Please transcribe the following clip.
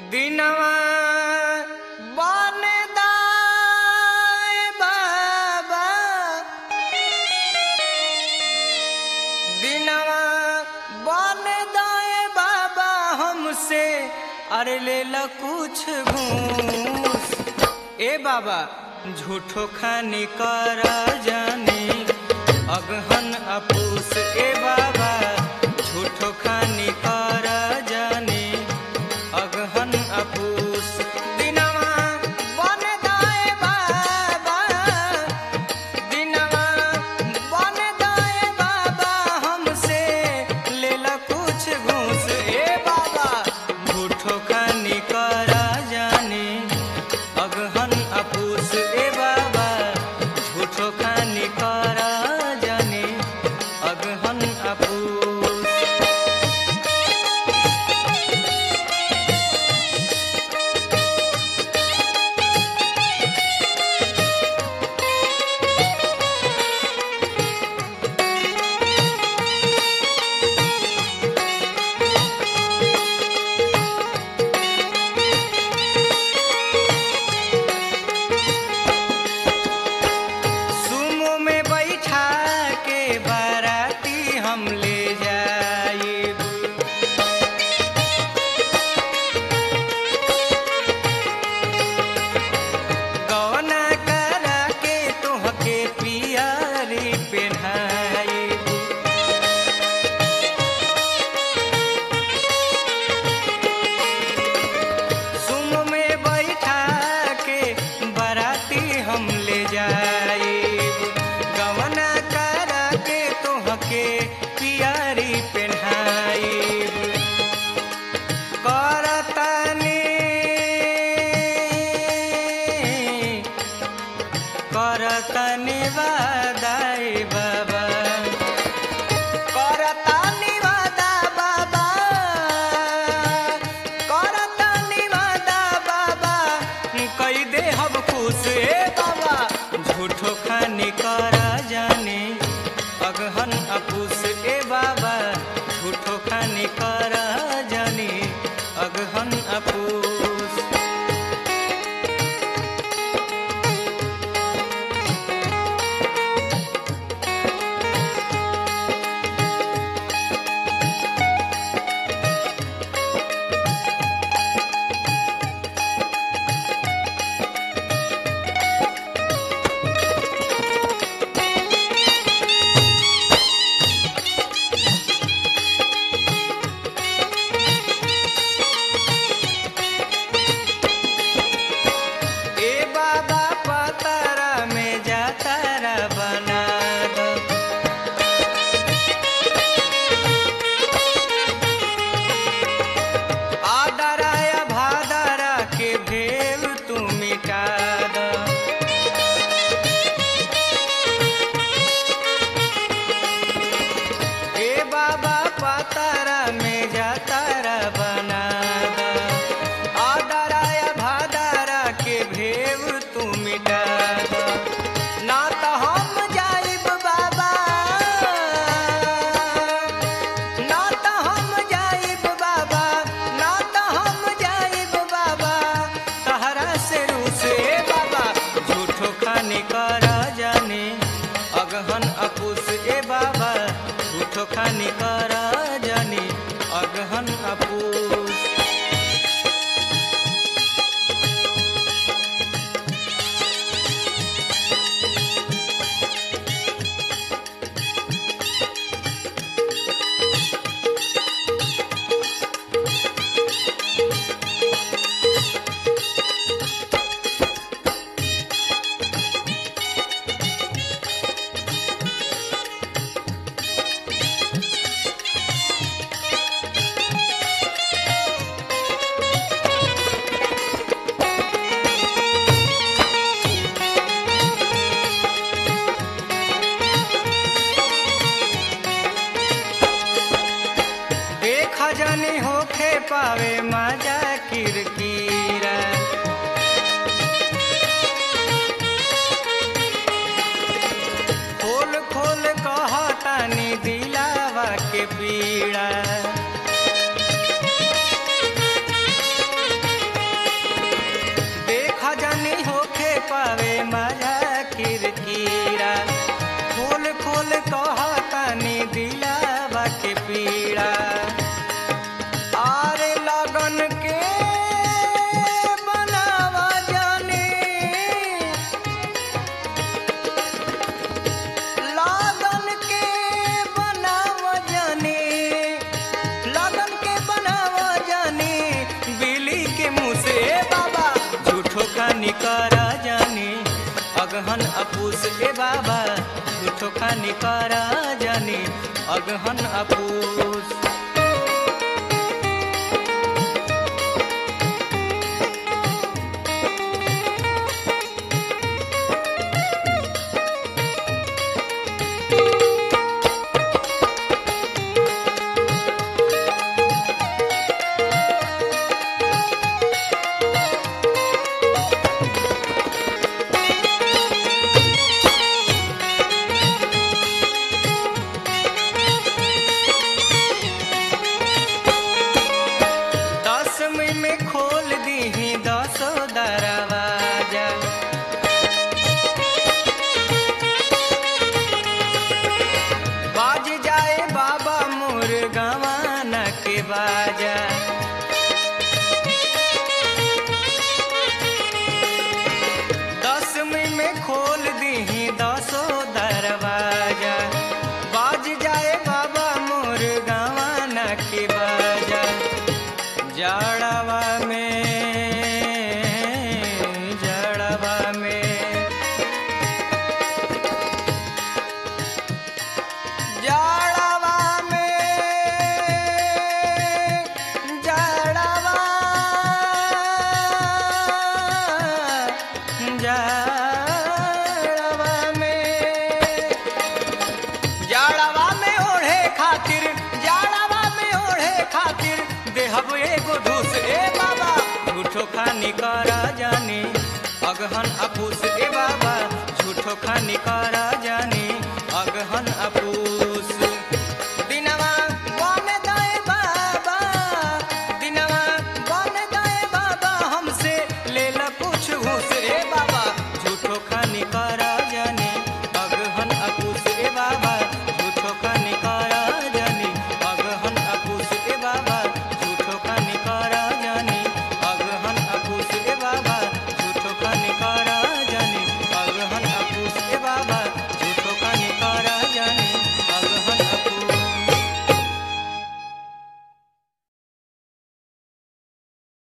दिनवा बन दाए बाबा दिनवा बन दाए बाबा हमसे अरे ले ला कुछ घूस ए बाबा झूठो खानी कर जाने अगहन अपूस ए बाबा झूठो खानी कर जाने अगहन अपूस दिनवा बन दाए बाबा दिनवा बन दाए बाबा हमसे लेला कुछ घूस ए बाबा झूठो खानी कर जाने अगहन अपूस ए बाबा झूठो खानी कर जाने अगहन अपूस सुमो में बैठा के बाराती हम ले जाइब गौना करा के तोहके पियारी पेन्हाइब सुम में बैठा के बराती हम ले जाइब गवना करा के तोहके पियारी पेन्हाइब करतनी करतनी वादाई बाबा करतानी वादा बाबा करतानी वादा बाबा कई दे हम खुश ए बाबा झूठो खानी कर जाने अगहन अपूस ए बाबा झूठो खानी कर जाने अगहन अपूस ए बाबा पतारा में जातारा बना दो आदराया भादरा के भेव तू मिटा दो ए बाबा पतारा में जातारा बना दो आदराया भादरा के भेव तू मिटा दो ना तो हम जाइब बाबा ना तो हम जाइब बाबा ना तो हम जाइब बाबा तहरा से रूसे बाबा झूठो खानी कर जाने अगहन अपूस ए बाबा झूठो खानी कर जाने अगहन अपूस देखा जानी होखे पावे मजा किरकिरा खोल खोल कहतानी दिलावा के पीड़ा अगहन अपूस ए बाबा झूठो खानी करा जानी अगहन अपूस दसवीं में खोल दीही दसो दरवाजा बाज जाए बाबा मोर गवाना के बाजा दसवीं में खोल दीही दसो दरवाजा बाज जाए बाबा मोर गवाना के बाजा जाड़वा